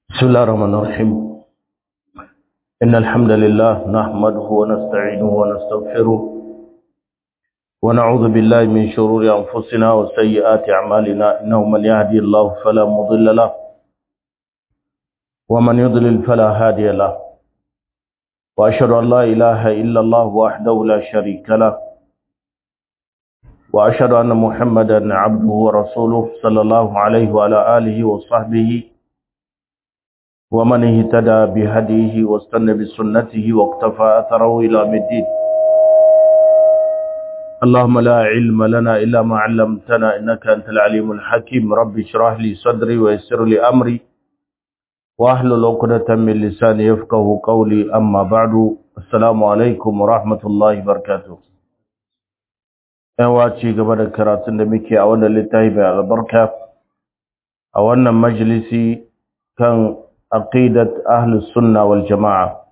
بسم الله الرحمن الرحيم إن الحمد لله نحمده ونستعينه ونستغفره ونعوذ بالله من شرور أنفسنا وسيئات أعمالنا إنه من يهدي الله فلا مضل له ومن يضلل فلا هادي له وأشهد أن لا إله إلا الله وحده لا شريك له وأشهد أن محمدا عبده ورسوله صلى الله عليه وعلى آله وصحبه ومن اهتدى بهديه واستنى بسنته واقتفى أثره إلى الدين اللهم لا علم لنا إلا ما علمتنا إنك أنت العليم الحكيم رب اشرح لي صدري ويسر لي أمري واحلل عقدة من لساني يفقه قولي أما بعد السلام عليكم ورحمة الله وبركاته yawa ci gaba da karatun da muke a wannan littafi mai albarka a wannan majalisi kan aqidat ahlus sunna wal jamaa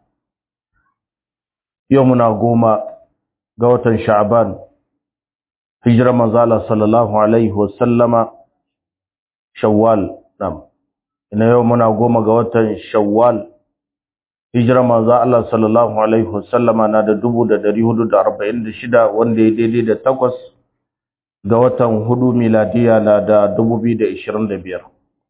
yau muna goma ga watan sha'ban hijira manzala sallallahu alaihi wasallama shawwal nam ina yau muna goma ga watan shawwal hijira manzo Allah sallallahu alaihi wasallama na da 1446 wanda ya daidai da takwas ga watan hudu miladiya na da 2025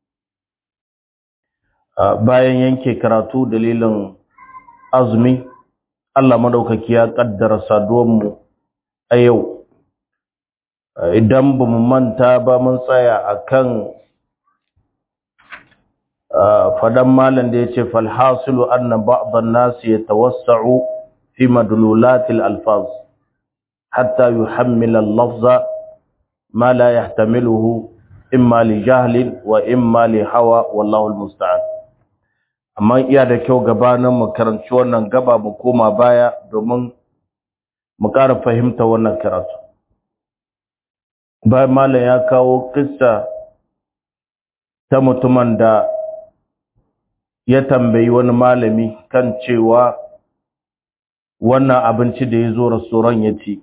bayan yanke karatu dalilin azumi Allah madaukaki ya kaddara saduwanmu a yau idan ba mu manta ba mun tsaya akan fadan malam da yace falhasilu anna ba'd an-nas yatawassa'u fi madlulat al-alfaz hatta yuhammil al-lafza ma la yahtamiluhu imma li jahlin wa imma li hawa wallahu al-musta'an amma iya da kyau gabanin mu karanci wannan gaba mu koma baya domin mu ƙara fahimta wannan karatu bayan malam ya kawo kissa ta mutumin da ya tambayi wani malami kan cewa wannan abinci da ya zo restoran ya ci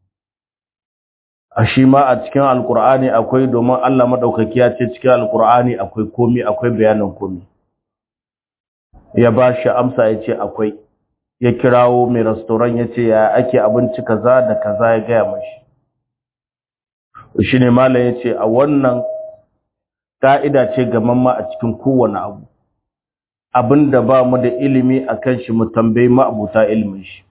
a shi ma a cikin alkur'ani akwai domin Allah maɗaukaki ya ce cikin alkur'ani akwai komi akwai bayanin komi ya ba shi amsa ya ce akwai ya kirawo mai restoran ya ce ya ake abinci kaza da kaza ya gaya mashi shi ne malam ya ce a wannan ƙa'ida ce gamamma a cikin kowane abu abin da ba mu da ilimi a kan shi mu tambayi ma'abuta ilimin shi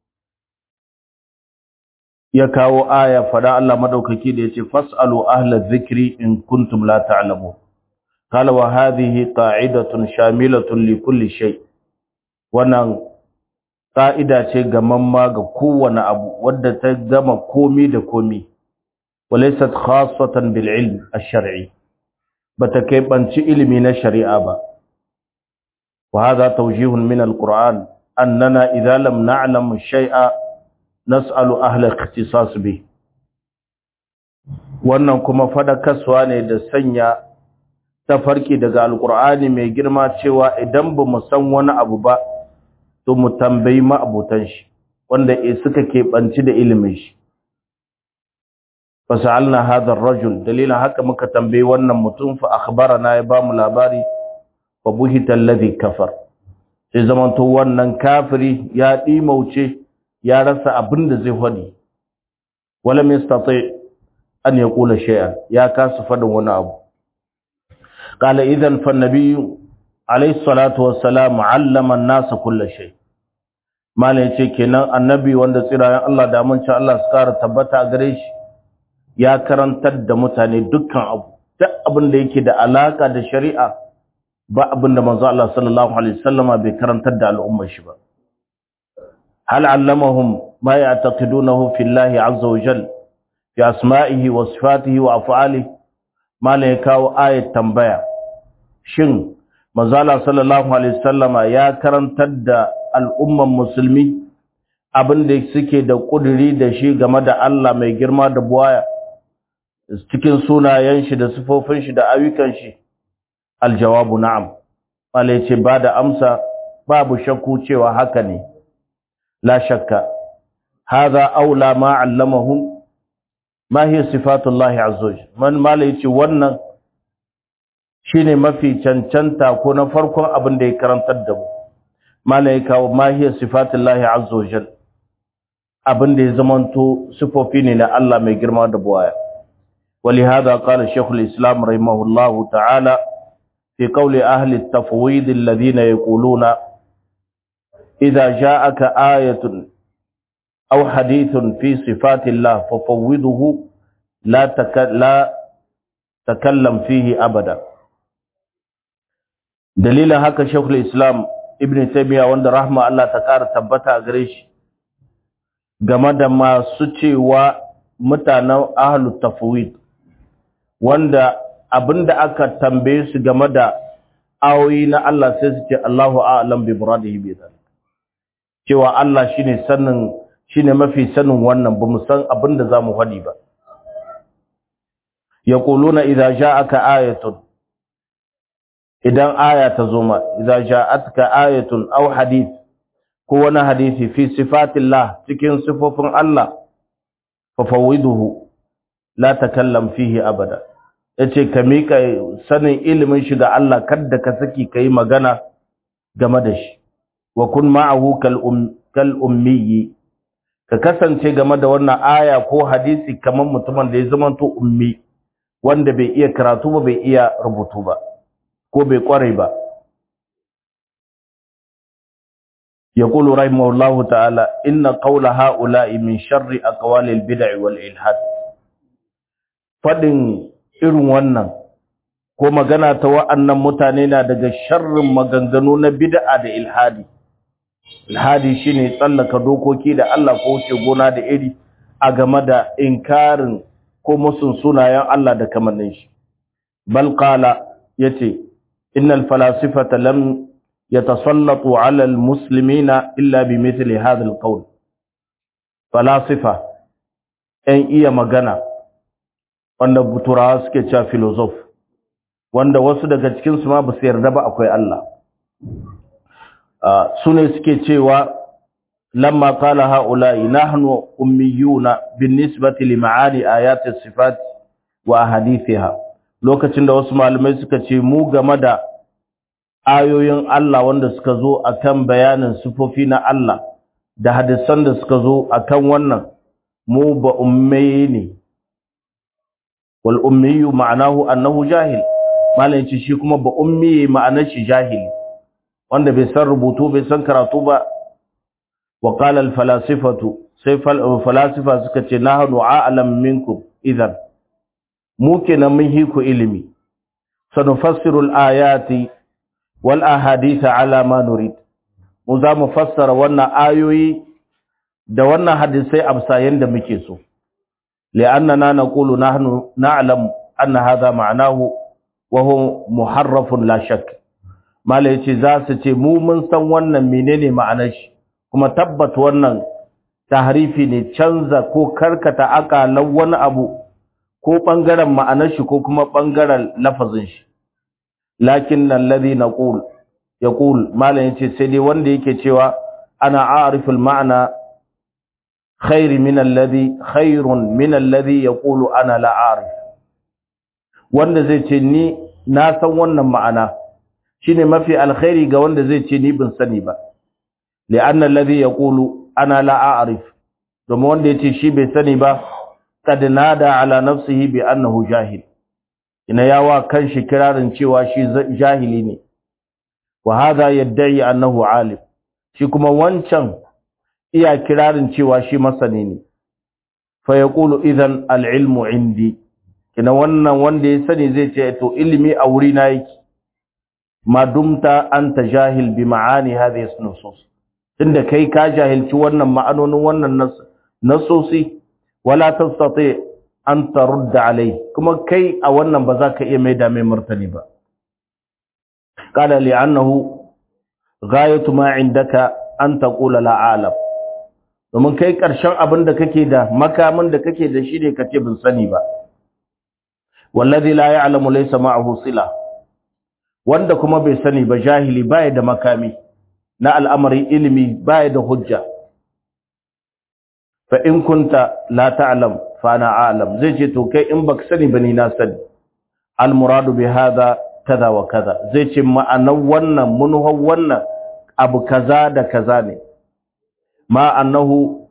ya kawo aya fada Allah madaukaki da yace fasalu ahla dhikri in kuntum la ta'lamun qala wa hadhihi qa'idatun shamilatun li kulli shay wannan qa'ida ce gamamma ga kowane abu wadda ta gama komi da komi walaysat khassatan bil ilm ash-shar'i bata kai banci ilimi na shari'a ba وهذا توجيه من القرآن أننا إذا لم نعلم الشيء نسأل أهل اختصاص به wannan kuma fadakarwa ne da sanya tafarki daga alkur'ani mai girma cewa idan ba mu san wani abu ba to mu tambayi ma'abutan shi wanda e suka keɓanci da ilimin shi fasalna hadha ar-rajul dalilin haka muka tambayi wannan mutum fa akhbarana ya bamu labari fa buhita alladhi kafar sai zamanto wannan kafiri ya dimauce ya rasa abin da zai fadi walam yastati an yaqula shay'an ya kasu fadin wani abu qala idan fa nabiy alayhi salatu wassalam allama an-nas kull shay malai yace kenan annabi wanda tsirayen Allah da mun ci Allah su kara tabbata gare shi ya karantar da mutane dukkan abu duk abin da yake da alaka da shari'a ba abin da manzo Allah sallallahu alaihi wasallama bai karantar da al'ummar shi ba hal allamahum ma ya'taqidunahu fillahi azza wa jal fi asma'ihi wa sifatihi wa af'alihi malai kawo ayat tambaya shin manzo Allah sallallahu alaihi wasallama ya karantar da al'ummar musulmi abin da suke da kuduri da shi game da Allah mai girma da buwaya cikin sunayen shi da sifofin shi da ayyukan shi aljawabu na'am wala yace ba da amsa babu shakku cewa haka ne la shakka hadha aula ma allamahum ma hiya sifatullahi azza man mala yace wannan shine mafi cancanta ko na farkon abin da ya karantar da mu malaika wa mahiyar sifatullahi azza wajal abin da ya zamanto sifofi ne na Allah mai girma da buwaya ولهذا قال شيخ الإسلام رحمه الله تعالى في قول أهل التفويض الذين يقولون إذا جاءك آية أو حديث في صفات الله ففوضه لا, تك... لا تكلم فيه أبدا دليل هكا شيخ الإسلام ابن تيمية وند رحمة الله تكار تبتا أغريش game da masu cewa mutanen ahalu tafwid wanda abinda aka tambaye su game da ayoyi na Allah sai su ce Allahu a'lam bi muradihi bi dhalik cewa Allah shine sanin shine mafi sanin wannan bamu san abinda zamu faɗi ba yaquluna idza ja'aka ayatun idan aya ta zo ma idza ja'atka ayatun aw hadith ko wani hadisi fi sifatillah cikin sifofin Allah fa fawwiduhu la takallam fihi abada yace ka mika sanin ilimin shi ga Allah kada ka saki kai magana game da shi wa kun ma'ahu kal um kal ummi ka kasance game da wannan aya ko hadisi kamar mutumin da ya zama to ummi wanda bai iya karatu ba bai iya rubutu ba ko bai kware ba يقول رحمه الله تعالى إن قول هؤلاء من شر أقوال البدع والإلحاد فدن irin wannan ko magana ta wa'annan mutane na daga sharrin maganganu na bid'a da ilhadi ilhadi shine tsallaka dokoki da Allah ko wuce gona da iri a game da inkarin ko musun sunayen Allah da kamannin shi bal qala yace innal falasifata lam يتسلط على المسلمين إلا بمثل هذا القول فلاسفة أن إيا مغانا wanda turawa suke cewa filosof wanda wasu daga cikinsu ma ba su yarda ba akwai Allah su ne suke cewa lamma qala haula'i nahnu ummiyuna binisbati li ma'ani ayati sifat wa ahadithiha lokacin da wasu malamai suka ce mu game da ayoyin Allah wanda suka zo akan bayanin sifofi na Allah da hadisan da suka zo akan wannan mu ba ummai ne wal ummiyu ma'anahu annahu jahil malan ce shi kuma ba ummi ma'anar shi jahili wanda bai san rubutu bai san karatu ba wa qala al falasifatu sai falasifa suka ce nahnu a'lam minkum idan mu kenan mun hiku ilimi sanufassiru al ayati wal ahadith ala ma nurid mu za mu fassara wannan ayoyi da wannan hadisai amsa yanda muke so li'annana naqulu nahnu na'lam anna hadha ma'nahu wa huwa muharrafun la shakk mala yace za su ce mu mun san wannan menene ma'anar shi kuma tabbat wannan tahrifi ne canza ko karkata akalan wani abu ko bangaren ma'anar shi ko kuma bangaren lafazin shi lakin alladhi naqul yaqul malan yace sai dai wanda yake cewa ana a'rifu al-ma'na khair min alladhi khairun min alladhi yaqulu ana la a'rif wanda zai ce ni na san wannan ma'ana shine mafi alkhairi ga wanda zai ce ni ban sani ba li'anna alladhi yaqulu ana la a'rif domin wanda yace shi bai sani ba kad nada ala nafsihi bi annahu jahil ina yawa kan shi kirarin cewa shi jahili ne wa hadha yad'i annahu alim shi kuma wancan iya kirarin cewa shi masani ne fa yaqulu idan al-ilmu indi kina wannan wanda ya sani zai ce to ilimi a wuri na yake ma dumta anta jahil bi ma'ani hadhihi nusus tunda kai ka jahilci wannan ma'anonin wannan nasosi wala tastati an tarudda alai kuma kai a wannan ba za ka iya maida mai martani ba qala li annahu ghayatu ma indaka an taqula la a'lam domin kai karshen abin da kake da makamin da kake da shi ne kace bin sani ba wallazi la ya'lamu laysa ma'ahu sila wanda kuma bai sani ba jahili baya da makami na al'amarin ilimi baya da hujja fa in kunta la ta'lam fa ana a'lam zai ce to kai in baka sani bane na sani al muradu bi hadha kaza wa kaza zai ce ma'anar wannan munhar wannan abu kaza da kaza ne ma annahu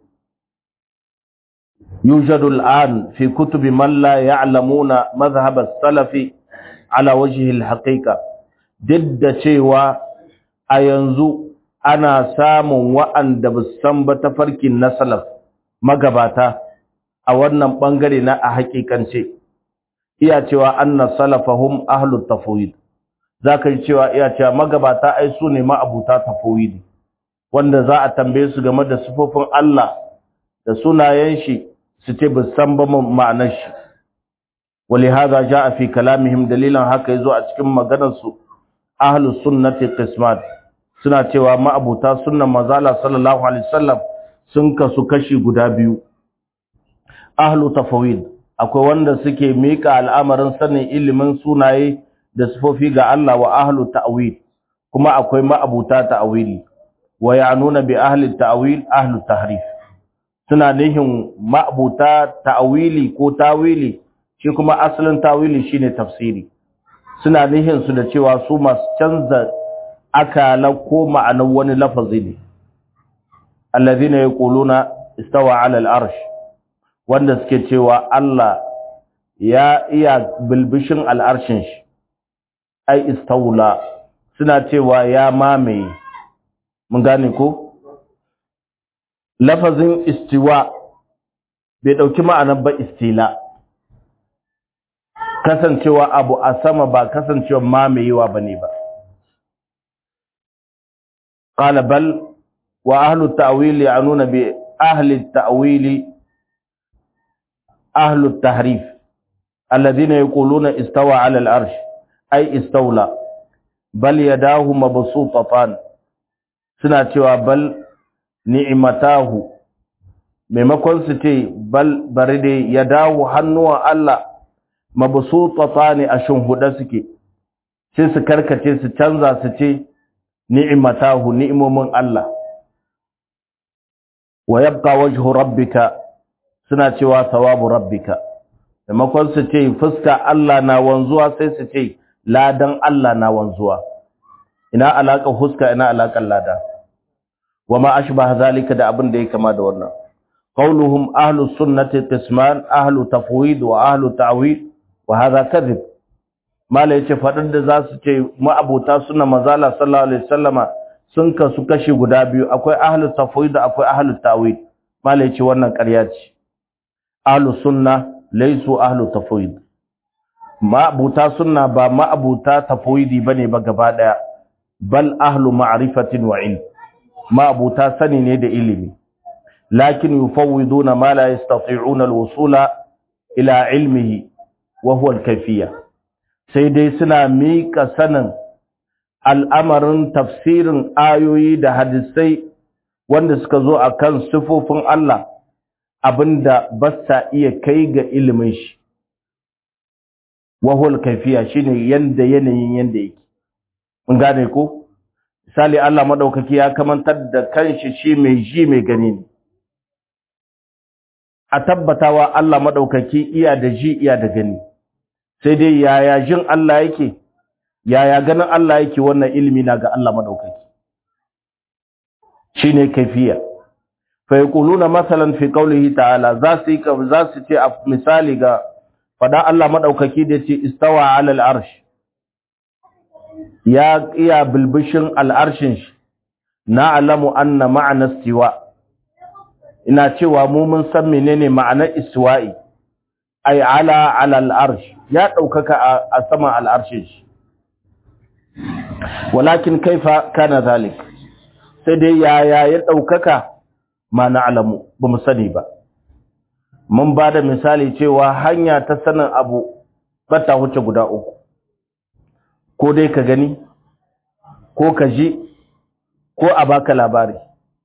yujadu al'an fi kutubi man la ya'lamuna madhhab as-salaf ala wajhi al-haqiqa duk da cewa a yanzu ana samun wa'anda ba san ba tafarkin na salaf magabata a wannan bangare na a hakikance iya cewa anna salafahum ahlut tafwid zaka yi cewa iya cewa magabata ai su ne ma'abuta tafwid wanda za a tambaye su game da sifofin Allah da sunayen shi su ce ba san ba ma'anar shi ولهذا جاء في كلامهم دليلا haka yazo a cikin maganar su ahlus sunnati qismat suna cewa ma'abuta sunnan manzala sallallahu alaihi wasallam sun kasu kashi guda biyu ahlu tafawid akwai wanda suke mika al'amarin sanin ilimin sunaye da sifofi ga Allah wa ahlu ta'wil kuma akwai ma'abuta ta'wili wa ya'nuna bi ahli ta'wil ahlu tahrif suna nihin ma'abuta ta'wili ko tawili shi kuma asalin tawili shine tafsiri suna nihin su da cewa su masu canza akala ko ma'anar wani lafazi ne alladhina yaquluna istawa 'ala al-arsh wanda suke cewa Allah ya iya bilbishin al'arshin shi ai istawla suna cewa ya mamaye mun gane ko lafazin istiwa bai dauki ma'anar ba istila kasancewa abu a sama ba kasancewa mamayewa bane ba qala bal wa ahlu at-ta'wil ya'nuna bi ahli at-ta'wil ahlu at-tahrif alladhina yaquluna istawa 'ala al-arsh ay istawla bal yadahu mabsutatan suna cewa bal ni'matahu maimakon su ce bal bari dai yadahu hannuwan Allah mabsutatani a shunhuda suke sai su karkace su canza su ce ni'matahu ni'imomin Allah wa yabqa wajhu rabbika suna cewa thawabu rabbika maimakon su ce fuska Allah na wanzuwa sai su ce ladan Allah na wanzuwa ina alaka fuska ina alakan lada wama ashbaha zalika da abin da ya kama da wannan qauluhum ahlus sunnati qisman ahlu tafwid wa ahlu ta'wil wa hadha kadhib mala yace fadin da zasu ce ma'abuta sunna mazala sallallahu alaihi wasallama sun kasu kashi guda biyu akwai ahlu tafwid da akwai ahlu ta'wil mala yace wannan ƙarya ce ahlu sunna laysu ahlu tafwid ma'abuta sunna ba ma'abuta tafwidi bane ba gaba daya bal ahlu ma'rifatin wa ilm ma'abuta sani ne da ilimi lakin yufawwiduna ma la yastati'una al-wusula ila ilmihi wa huwa al-kayfiyya sai dai suna mika sanin al'amarin tafsirin ayoyi da hadisai wanda suka zo akan sifofin Allah abinda ba sa iya kai ga ilimin shi wa huwa al-kayfiyya shine yanda yanayin yanda yake mun gane ko misali Allah madaukaki ya kamantar da kanshi shi mai ji mai gani ne a tabbatawa Allah madaukaki iya da ji iya da gani sai dai yaya jin Allah yake yaya ganin Allah yake wannan ilimi na ga Allah madaukaki shine kaifiya fa yaquluna masalan fi qawlihi ta'ala za su yi za su ce a misali ga fada Allah madaukaki da ce istawa 'ala al-arsh ya iya bilbishin al'arshin shi na alamu anna ma'ana istiwa ina cewa mu mun san menene ma'anar istiwa'i ay ala ala al'arsh ya daukaka a saman al'arshin shi walakin kaifa kana zalik sai dai yaya ya daukaka ma na alamu ba mu sani ba mun ba da misali cewa hanya ta sanin abu ba ta huce guda uku ko dai ka gani ko ka ji ko a baka labari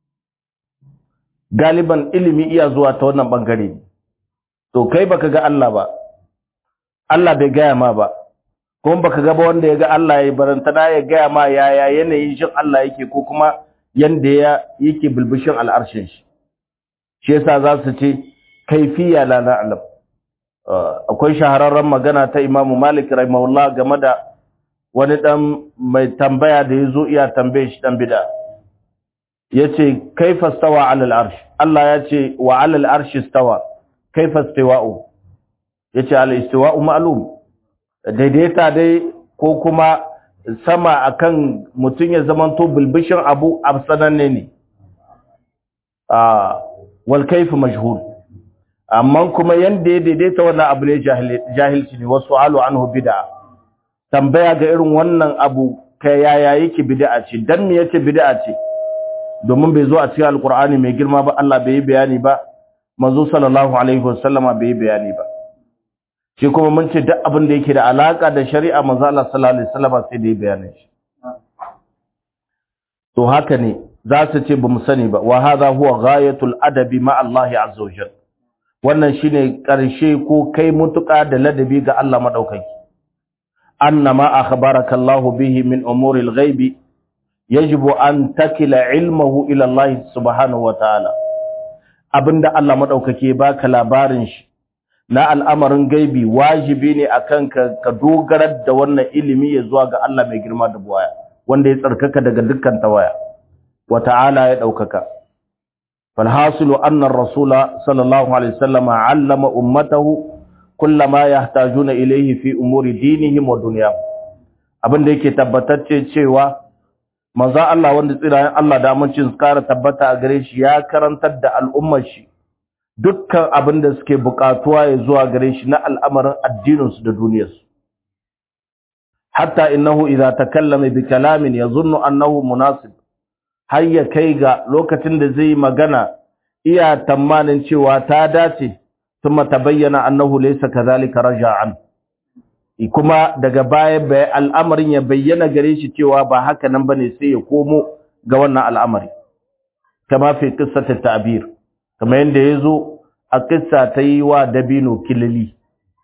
galiban ilimi iya zuwa ta wannan bangare to kai baka ga Allah ba Allah bai gaya ma ba kuma baka ga ba wanda ya ga Allah ya barantana ya gaya ma yaya yanayin shin Allah yake ko kuma yanda ya yake bilbishin al'arshin shi shi yasa za su ce kaifiya la na'lam akwai shahararren magana ta Imam Malik rahimahullah game da wani dan mai tambaya da yazo iya tambaye shi dan bid'a yace kaifa stawa ala al-arsh Allah yace wa ala al-arsh stawa kaifa istiwa'u yace al-istiwa'u ma'lum daidaita dai ko kuma sama akan mutun ya zamanto bilbishin abu absananne ne ah wal kayf majhul amma kuma yanda ya daidaita wannan abu ne jahilci ne wasu alu anhu bid'a tambaya ga irin wannan abu kai yaya yake bid'a ce dan me yake bid'a ce domin bai zo a cikin alkur'ani mai girma ba Allah bai yi bayani ba manzo sallallahu alaihi wasallama bai yi bayani ba shi kuma mun ce duk abin da yake da alaka da shari'a manzo Allah sallallahu alaihi wasallama sai da yi bayanin shi to haka ne za su ce bamu sani ba wa hadha huwa ghayatul adabi ma Allah azza wajal wannan shine karshe ko kai mutuka da ladabi ga Allah madaukaki annama akhbaraka Allah bihi min umuril ghaibi yajibu an takila ilmahu ila Allah subhanahu wataala abinda Allah madaukake baka labarin shi na al'amarin gaibi wajibi ne akan ka ka dogarar da wannan ilimi ya zuwa ga Allah mai girma da buwaya wanda ya tsarkaka daga dukkan tawaya wataala ya daukaka falhasilu anna ar-rasula sallallahu alaihi wasallam allama ummatahu kullama yahtajuna ilayhi fi umuri dinihim wa dunyahum abinda yake tabbatacce cewa manzo Allah wanda tsirayen Allah da amincin kara tabbata a gare shi ya karantar da al'ummar shi dukkan abin da suke bukatuwa ya zuwa gare shi na al'amarin addinin su da duniyar su hatta innahu idza takallama bi kalamin yazunnu annahu munasib har ya kai ga lokacin da zai magana iya tamanin cewa ta dace thumma tabayyana annahu laysa kadhalika raja'an kuma daga baya al'amarin ya bayyana gare shi cewa ba haka nan bane sai ya komo ga wannan al'amari kama fi qissati ta'bir kama yanda yazo a qissa ta yi wa dabino kilili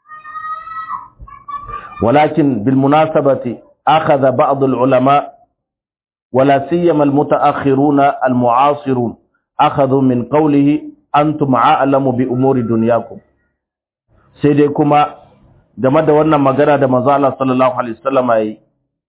walakin bil munasabati akhadha ba'd al ulama wala siyama al mutaakhiruna al mu'asirun akhadhu min qawlihi antum a'lamu bi umuri dunyakum sai dai kuma game da wannan magana da manzo Allah sallallahu alaihi wasallam yayi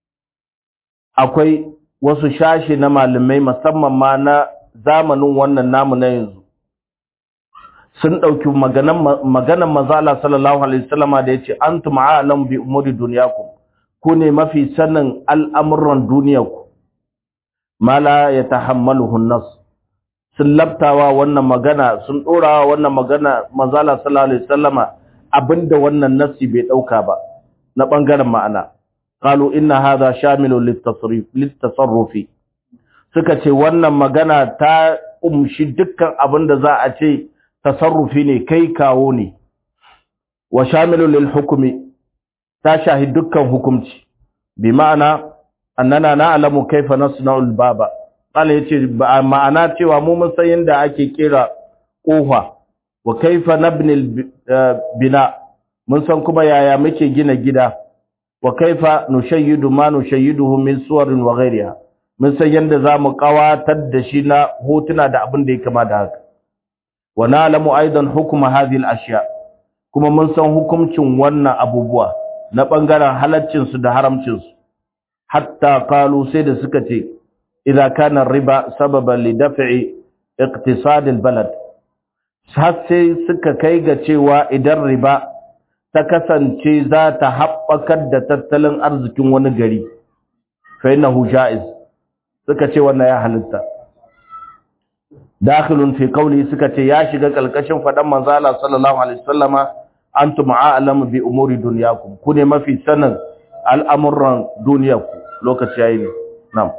akwai wasu shashi na malamai musamman ma na zamanin wannan namu na yanzu sun dauki maganan maganan manzo Allah sallallahu alaihi wasallam da yace antum a'lamu bi umuri dunyakum ku ne mafi sanin al'amuran duniyarku mala yatahammaluhu an-nas sun labtawa wannan magana sun dorawa wannan magana manzo Allah sallallahu alaihi wasallama abinda wannan nassi bai dauka ba na bangaren ma'ana qalu inna hadha shamilun litasrif litasarrufi suka ce wannan magana ta umshi dukkan abinda za a ce tasarrufi ne kai kawo ne wa shamilun lil hukmi ta shahi dukkan hukumci bi ma'ana annana na'lamu kaifa nasna'ul baba qala yace ma'ana cewa mu mun san yanda ake kira kofa wa kaifa nabni bina mun san kuma yaya muke gina gida wa kaifa nushayyidu ma nushayyiduhu min suwarin wa ghayriha mun san yanda zamu kawatar da shi na hotuna da abin da ya kama da haka wa na'lamu aidan hukma hadhihi al-ashya kuma mun san hukuncin wannan abubuwa na bangaren halaccin su da haramcin su hatta qalu sai da suka ce idza kana riba sababan li daf'i iqtisad al-balad har sai suka kai ga cewa idan riba ta kasance za ta haɓakar da tattalin arzikin wani gari fa innahu ja'iz suka ce wannan ya halitta dakhilun fi qawli suka ce ya shiga kalkashin fadan manzo Allah sallallahu alaihi wasallama antum a'lamu bi umuri dunyakum ku ne mafi sanin al'amuran duniyarku lokaci yayi ne na'am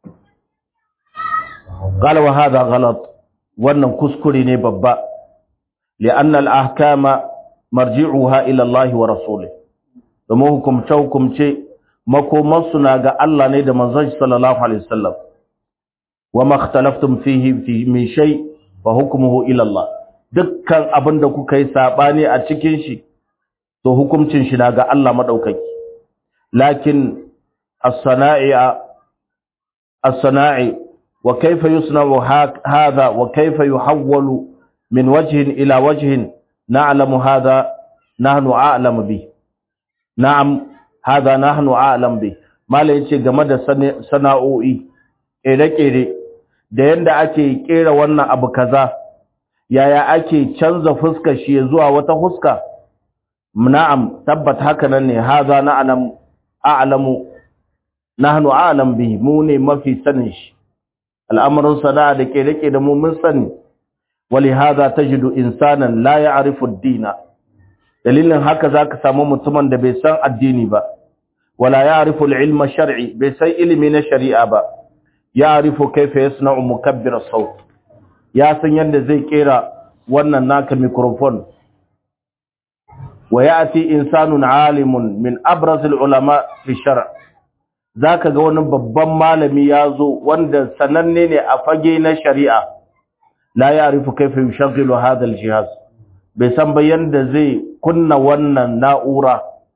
qala wa hadha ghalat wannan kuskure ne babba li'anna al-ahkama marji'uha ila Allah wa rasulih domin hukumce hukumce makomarsu na ga Allah ne da manzon sallallahu alaihi wasallam wa ma ikhtalaftum fihi fi min shay fa hukmuhu ila Allah dukkan abinda kuka yi sabani a cikin shi to hukuncin shi na ga Allah madaukaki lakin as-sana'i as-sana'i wa kayfa yusna'u hadha wa kayfa yuhawwalu min wajhin ila wajhin na'lamu hadha nahnu a'lamu bi na'am hadha nahnu a'lam bi mala yace game da sana'o'i kere-kere da yanda ake kera wannan abu kaza yaya ake canza fuskar shi zuwa wata fuska na'am tabbat haka nan ne haza na'lam a'lamu nahnu a'lam bi mu ne mafi sanin shi al'amarin sana'a da kere-kere mu mun sani ولهذا تجد انسانا لا يعرف الدين dalilin haka zaka samu mutumin da bai san addini ba wala ya'rifu al-ilma shar'i bai san ilimi na shari'a ba ya'rifu kayfa yasna'u mukabbir as-sawt ya san yadda zai kera wannan naka microphone wa ya'ti insanun 'alimun min abraz al-ulama fi shar' zaka ga wani babban malami yazo wanda sananne ne a fage na shari'a la ya'rifu kayfa yushaghilu hadha al-jihaz bai san ba yanda zai kunna wannan na'ura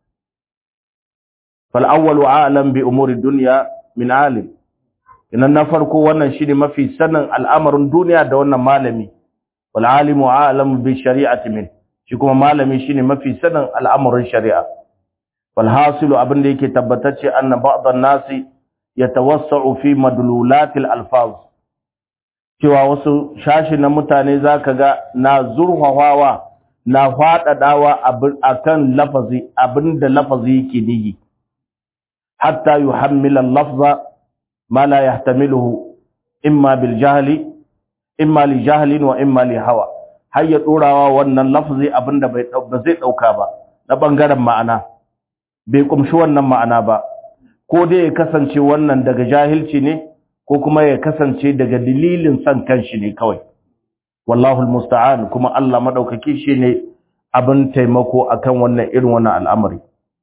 fal awwalu a'lam bi umuri dunya min alim idan na farko wannan shine mafi sanin al'amarin duniya da wannan malami wal alimu a'lam bi shari'ati min shi kuma malami shine mafi sanin al'amarin shari'a wal hasilu abin da yake tabbatacce anna ba'd an-nasi yatawassa'u fi madlulatil alfaz cewa wasu shashi na mutane za ka ga na zurhawawa na faɗaɗawa a kan lafazi abinda lafazi yake nihi hatta yi hammilan lafza ma la ya tamiluhu imma bil jahali imma li jahalin wa imma li hawa har ya ɗorawa wannan lafazi abinda ba zai ɗauka ba na ɓangaren ma'ana bai ƙumshi wannan ma'ana ba ko dai ya kasance wannan daga jahilci ne ko kuma ya kasance daga dalilin san kanshi ne kawai wallahu almusta'an kuma Allah madaukaki shine abin taimako akan wannan irin wannan al'amari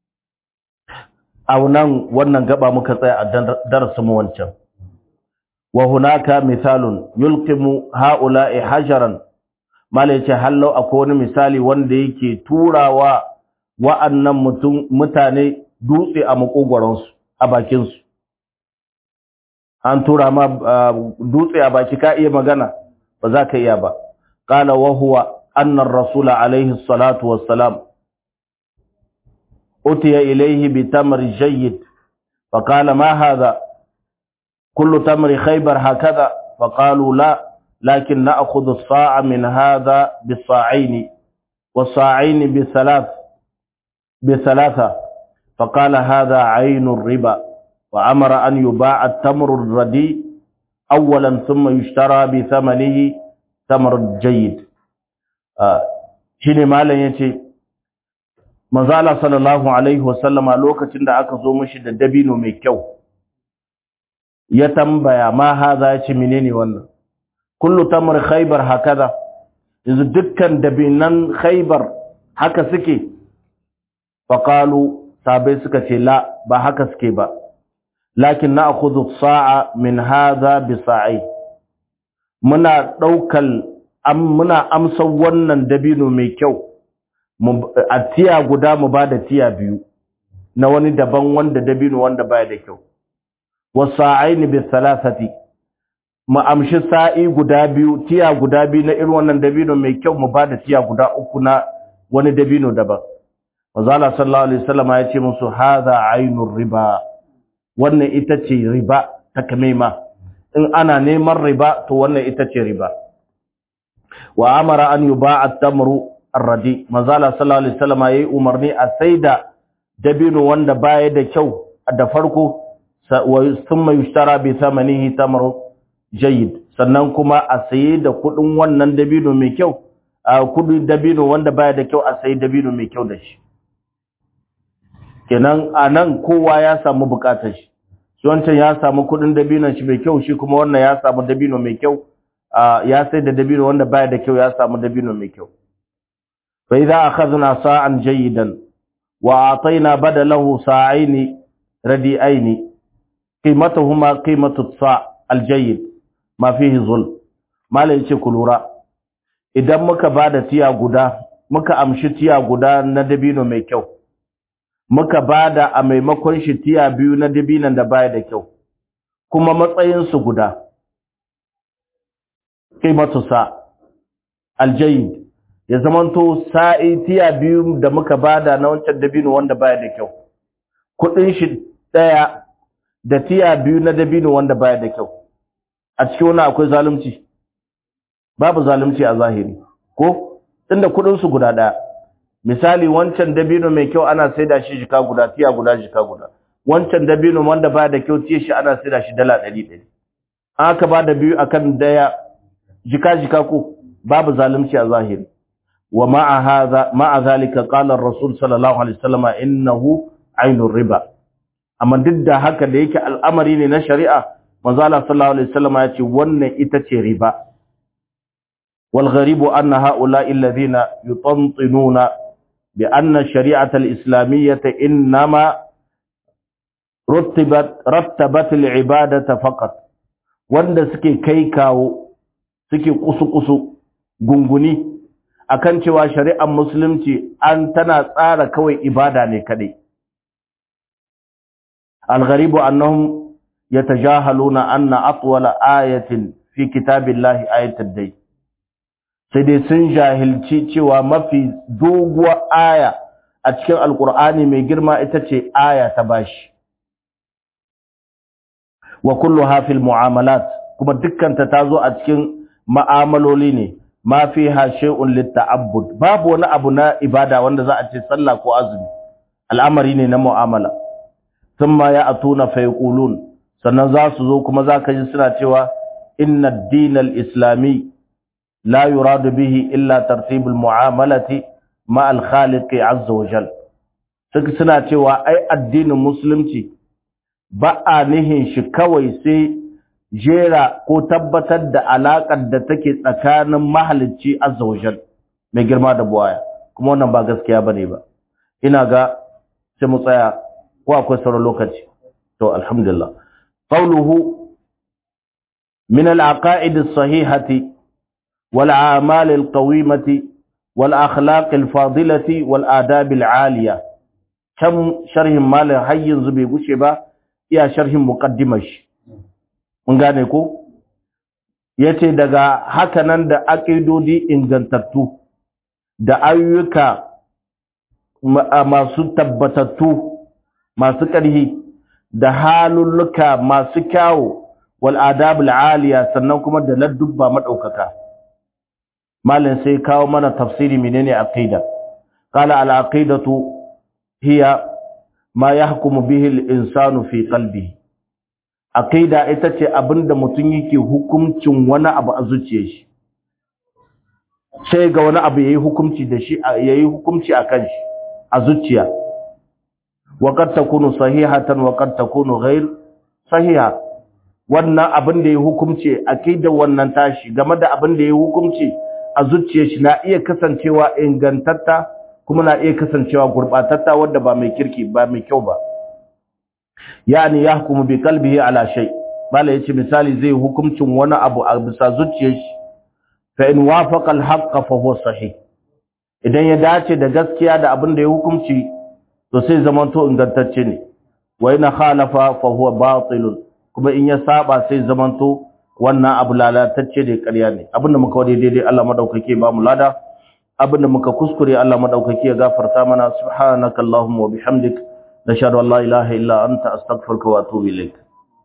a wannan wannan gaba muka tsaya a darasin mu wancan wa hunaka misalun yulqimu haula'i hajaran mala yace hallau akwai wani misali wanda yake turawa wa'annan mutum mutane dutse a makogoransu a bakin su an tura ma dutse a baki ka iya magana ba za ka iya ba qala wa huwa anna ar-rasul alayhi salatu wassalam utiya ilayhi bi tamr jayyid fa qala ma hadha kullu tamr khaybar hakadha fa qalu la lakin na'khudhu as-sa'a min hadha bis-sa'ayn was-sa'ayn bi-thalath bi-thalatha fa qala hadha 'aynu ar-riba وأمر أن يباع التمر الرديء أولا ثم يشترى بثمنه تمر جيد shine malam yace manzo Allah sallallahu alaihi wasallama lokacin da aka zo mishi da dabino mai kyau ya tambaya ma haza yace menene wannan kullu tamr khaybar hakaza yanzu dukkan dabinan khaybar haka suke faqalu sabai suka ce la ba haka suke ba lakin na akudu sa'a min haza bi sa'i muna ɗaukal muna amsa wannan dabino mai kyau a tiya guda mu ba da tiya biyu na wani daban wanda dabino wanda baya da kyau wa sa'aini bi salasati mu amshi sa'i guda biyu tiya guda biyu na irin wannan dabino mai kyau mu ba da tiya guda uku na wani dabino daban Mazala sallallahu alaihi wasallam ya ce musu hadha ainur riba wannan ita ce riba ta kamema in ana neman riba to wannan ita ce riba wa amara an yuba'a at-tamru ar-radi manzala sallallahu alaihi wasallam yayi umarni a saida dabino wanda baya da kyau da farko wa thumma yushtara bi thamanihi tamru jayyid sannan kuma a saye da kudin wannan dabino mai kyau a kudin dabino wanda baya da kyau a sayi dabino mai kyau da shi kenan anan kowa ya samu bukatar shi shi wancan ya samu kudin dabino shi mai kyau shi kuma wannan ya samu dabino mai kyau ya sai da dabino wanda baya da kyau ya samu dabino mai kyau fa idza akhadna sa'an jayidan wa atayna badalahu sa'aini radi'aini qimatuhuma qimatu sa' al-jayyid ma fihi zulm malai yace ku lura idan muka bada tiya guda muka amshi tiya guda na dabino mai kyau muka bada a maimakon shi tiya biyu na dabinan da baya da kyau kuma matsayin su guda qimatu sa al-jayyid ya zamanto sa'i tiya biyu da muka bada na wancan dabino wanda baya da kyau kudin shi daya da tiya biyu na dabino wanda baya da kyau a cikin wani akwai zalunci babu zalunci a zahiri ko tunda kudin su guda daya misali wancan dabino mai kyau ana saida shi jika guda tiya guda jika guda wancan dabino wanda baya da kyau tiya shi ana saida shi dala 100 aka ba da biyu akan daya jika jika ko babu zalunci a zahiri wa ma'a hadha ma'a zalika qala ar-rasul sallallahu alaihi wasallam innahu ainur riba amma duk da haka da yake al'amari ne na shari'a manzo Allah sallallahu alaihi wasallam ya ce wannan ita ce riba wal gharibu anna haula'i alladhina yutantinuna bi anna shari'ata al-islamiyyah inma rattabat rattabat al-ibadata faqat wanda suke kai kawo suke kusu-kusu gunguni akan cewa shari'ar musulunci an tana tsara kawai ibada ne kadai الغريب أنهم يتجاهلون أن أطول آية في كتاب الله آية الدين سيدي سنجاهل cewa mafi doguwar aya a cikin alkur'ani mai girma ita ce aya ta bashi wa kulluha fil mu'amalat kuma dukkanta ta zo a cikin ma'amaloli ne ma fiha shay'un litta'abbud babu wani abu na ibada wanda za a ce sallah ko azumi al'amari ne na mu'amala thumma ya'tuna fa yaqulun sannan za su zo kuma za ka ji suna cewa inna ad-din al-islami la yuradu bihi illa tartib al-mu'amalati ma al-khaliq azza wa jal suka suna cewa ai addinin musulunci ba a nihin shi kawai sai jera ko tabbatar da alaƙar da take tsakanin mahalicci azza wa jal mai girma da buwaya kuma wannan ba gaskiya bane ba ina ga sai mu tsaya ko akwai sauran lokaci to alhamdulillah qawluhu min al-aqaid as-sahihati wal a'mal al-qawimati wal akhlaq al-fadilati wal adab al-aliya kam sharhin malin har yanzu bai gushe ba iya sharhin muqaddimar shi mun gane ko yace daga haka nan da aqidodi ingantattu da ayyuka masu tabbatattu masu ƙarhi da halulluka masu kyawu wal adabul aliya sannan kuma da ladubba madaukaka malin sai kawo mana tafsiri menene aqida qala al aqidatu hiya ma yahkumu bihi al insanu fi qalbihi aqida ita ce abinda mutum yake hukuncin wani abu a zuciyar shi sai ga wani abu yayi hukunci da shi yayi hukunci akan shi a zuciya وقد تكون صحيحة وقد تكون غير صحيحة wannan abin da ya hukumce akida wannan tashi game da abin da ya hukumce a zuciyar shi na iya kasancewa ingantatta kuma na iya kasancewa gurbatatta wanda ba mai kirki ba mai kyau ba yani yahkumu bi qalbihi ala shay bala yace misali zai hukumcin wani abu a bisa zuciyar shi fa in wafaqa al haqq fa huwa sahih idan ya dace da gaskiya da abin da ya hukumci to sai zamanto ingantacce ne wa ina khalafa fa huwa batil kuma in ya saba sai zamanto wannan abu lalatacce da ƙarya ne abinda muka wade daidai Allah madaukake ba mu lada abinda muka kuskure Allah madaukake ya gafarta mana subhanakallahumma wa bihamdik nashhadu an la ilaha illa anta astaghfiruka wa atubu ilaik